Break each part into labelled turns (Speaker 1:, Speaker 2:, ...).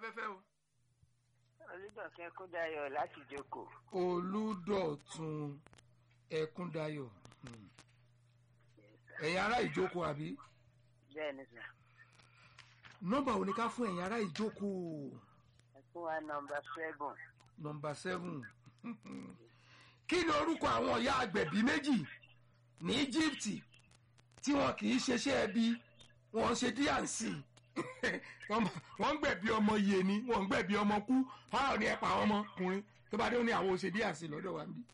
Speaker 1: afẹ́fẹ́ o.
Speaker 2: olùdọ̀kẹ́ kúndayọ̀ láti jókòó.
Speaker 1: olùdọ̀tun ẹ̀kúndayọ̀ hmm. ẹ̀yin ará ìjókòó àbí
Speaker 2: bẹ́ẹ̀ ni sà.
Speaker 1: nọ́mbà wo ni ká fún ẹ̀yin ará ìjókòó
Speaker 2: ẹ fún wa nọmba seven.
Speaker 1: nọ́mbà seven kí ni orúkọ àwọn ọ̀yá agbẹ̀bí méjì ní íjíbítì tí wọn kì í ṣeṣẹ́ ẹbí wọn ṣe díàǹsì wọ́n ń gbẹ̀bí ọmọ iye ni wọ́n ń gbẹ̀bí ọmọ kú fáwọn ní ẹ̀pà àwọn ọmọkùnrin tó bá dé ó ní àwọn ṣe díàǹsì lọ́dọ̀ wa níbí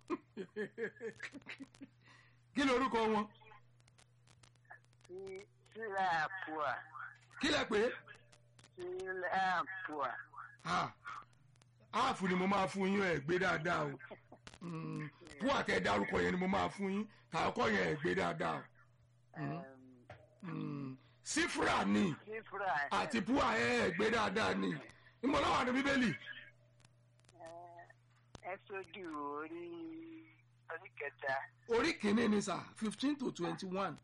Speaker 1: kí ni orúkọ wọn
Speaker 2: sí sílá àpòà
Speaker 1: kí lẹ pé
Speaker 2: sílá àpòà.
Speaker 1: áàfù ni mo máa fún yín ẹ̀ gbé dáadáa o Mm, fún àtẹ dárúkọ yẹn ni mo máa fún yín tààkọ yẹn ẹ̀ gbé dáadáa o Mm, sífúrà ni
Speaker 2: sífúrà
Speaker 1: àti púà ẹ̀ ẹ̀ gbé dáadáa ni ìmọ̀lọ́wà ní bíbélì
Speaker 2: ẹ sójú orí orí kẹta
Speaker 1: orí kìíní ni sà fifteen to twenty one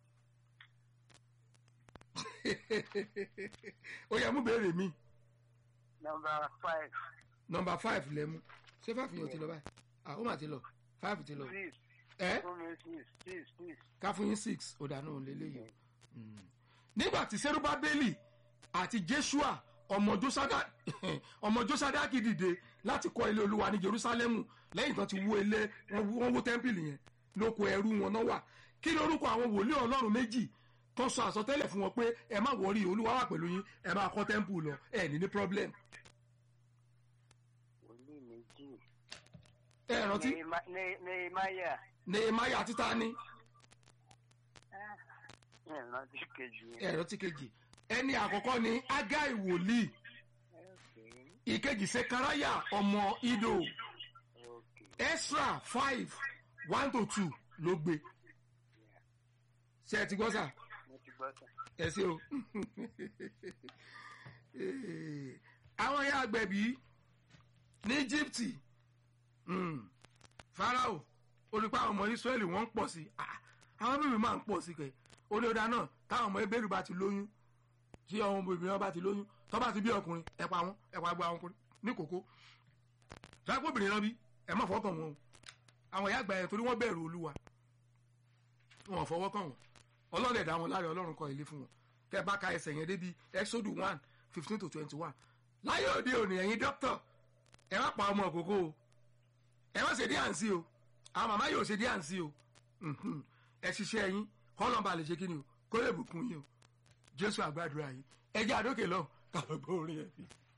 Speaker 1: ó yẹ mú béèrè mi
Speaker 2: nọmba five
Speaker 1: nọmba five lẹ́mú ṣé five yẹn ti lọ báyìí ah ó mà ti lọ five ti lọ
Speaker 2: six
Speaker 1: ẹ
Speaker 2: fún mi six six six.
Speaker 1: ká fún yín six ó dáná òun lélẹ́yìí o Mm. nígbà tí serubabeli àti jeshua ọmọ josada ọmọ josadaki dìde láti kọ́ ilé olúwa ní jerusalemu lẹ́yìn tán ti wó ilé wọ́n wó- wọ́n wó tẹ́ḿpìlì yẹn lóko ẹrú wọn náà wà kí ni orúkọ àwọn wòlíì ọlọ́run méjì tó sọ àsọtẹ́lẹ̀ fún wọn pé ẹ má wọrí olúwa wà pẹ̀lú yín ẹ máa kọ́ tẹ́ḿpù lọ ẹ ní ní problem
Speaker 2: wòlíì méjì.
Speaker 1: ẹ rántí
Speaker 2: Nehema- Ne- nehemiah
Speaker 1: nehemiah àti tani
Speaker 2: ẹ rántí kejì yẹn.
Speaker 1: ẹ rántí kejì ẹni àkọ́kọ́ ni agai wòlíì
Speaker 2: Okay,
Speaker 1: ìkejì sekaraya ọmọ ido
Speaker 2: okay.
Speaker 1: extra five one to two ló gbé ṣe ẹ ti gbọ́ sà
Speaker 2: mo ti gbọ́ sà.
Speaker 1: ẹ ṣe o àwọn ya agbẹ̀bí ní Íjíbítì mm, Fáráò olùkọ́ àwọn ọmọ Ísírẹ́lì wọ́n ń pọ̀ sí Ah, àwọn bíbí máa ń pọ̀ sí kẹ̀ olóòdà náà táwọn ọmọ ebéèrú bá ti lóyún tí ọmọ obìnrin bá ti lóyún tó bá ti bí ọkùnrin ẹ pa wọn ẹ pa gbọ́ àwọn ọkùnrin ní kókó sáàpọ̀ obìnrin náà bí ẹ má fọwọ́ kàn wọn o àwọn ìyá àgbà yẹn torí wọ́n bẹ̀rù Olúwa wọn ò fọwọ́ kàn wọn ọlọ́dẹ̀ dá wọn láre Ọlọ́run kọ́ ilé fún wọn kẹ bá ka ẹsẹ̀ yẹn débi Exodus one fifteen to twenty one láyé òde òní ẹ̀yin dókítà ẹ má pa ọmọ òkókó o ẹ má ṣe dí àǹsí o àwọn màmá yóò ṣe dí àǹsí o Mhm. ẹ ṣiṣẹ́ yín kọ́lọ́mbà lè ṣe kí ni o kó lè bùkún yín o Jésù àgbàdúrà yín ẹ jẹ́ àdókè lọ kàlọ́ gbọ́ orin ẹ̀ fi.